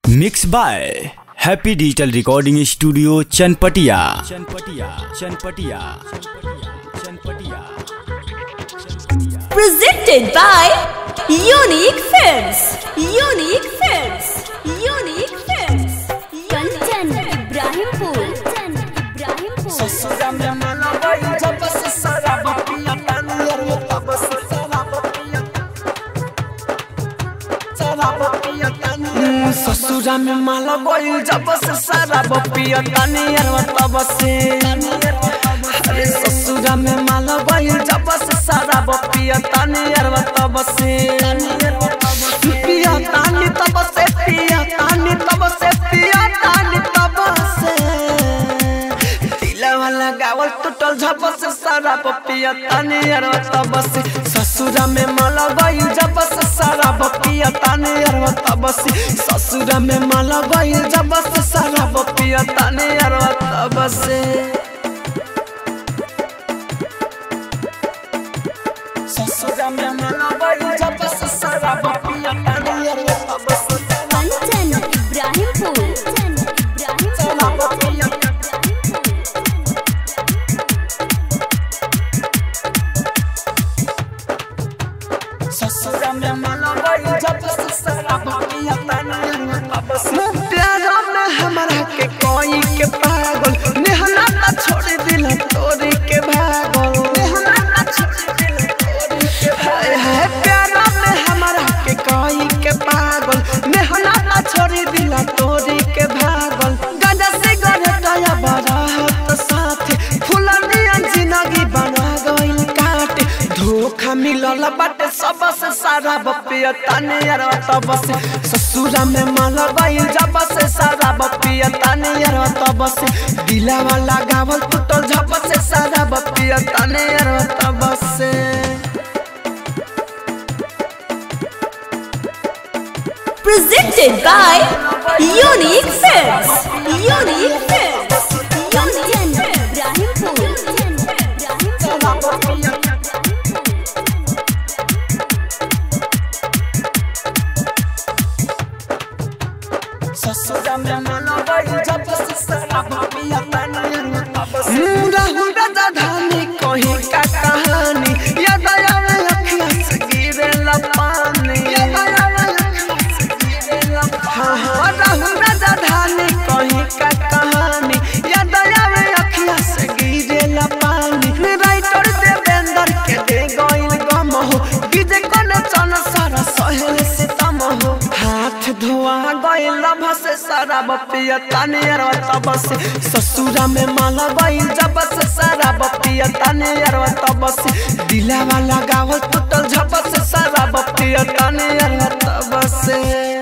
Mix by happy digital recording studio Chanpatia Chanpatia Chanpatia Chanpatia presented by Unique Films. Unique Films. Unique Films. Kanchan Ibrahimpur Kanchan Ibrahimpur ससुरा में माला गई जब से सारा बपिया तानियर में तब से सारा बपिया सारा बपिया तानियर ससुरा में माला गई जब से सारा बपिया तानियर में तब से अरे ससुरा में माला गई जब से सारा बपिया तानियर में तब से पिया तानी तब से पिया तानी तब से पिया तानी तब से दिलवा लगावल टूटल झप से सारा पपिया ताने अरवा तब से ससुरा में माला गई जब से सारा पपिया ताने अरवा तब से ससुरा में माला गई जब से सारा पपिया ताने अरवा तब से ससुरा में माला गई जब से सारा पपिया ताने अरवा तब से कंचन इब्राहिमपुर कंचन सारा इब्राहिमपुर पपिया ससुरा में माला गई जब से सारा भागिया तानिया तब से प्यारा में हमरा के कोई के पागल नेहना ना छोड़ दिल तोरी के भागल नेहना ना छोड़ दिल तोरी के हाय हाय प्यारा में हमरा के कोई के पागल नेहना ना छोड़ दिल तोरी के भागल गंजा से गरे दया बारात साथे फुलनिया जिंदगी बना गइल काटे धोखा मिलल बाटे सबसे सारा बपिया ताने यार तब से ससुरा में माला गइल जब से सारा बपिया ताने यार तब से दिलावा लगावल टूटल झप से सारा बपिया ताने यार तब से Presented by Unique Films. Unique Films. Kanchan Unique Films. Ibrahimpur Kanchan Ibrahimpur ससुरा में माला गई जब से सारा बपिया ताने यार तब से राहुल राजा धानी कहीं का कहानी याद आवे अखियां से गिरे ला पानी याद आवे अखियां से गिरे ला हाँ हाँ राहुल राजा धानी कहीं का कहानी याद आवे अखियां से गिरे ला पानी राइटर देवेंद्र के दे गइल गम हो गिजे कोने चन सारा सहेल से तम हो हाथ धोआ गइल लभ से सारा बपिया ताने अरवा तब से ससुरा में माला गइल जब से सारा बपिया ताने अरवा तब से दिलावा लगावल टूटल झप से सारा बपिया ताने अरवा तब से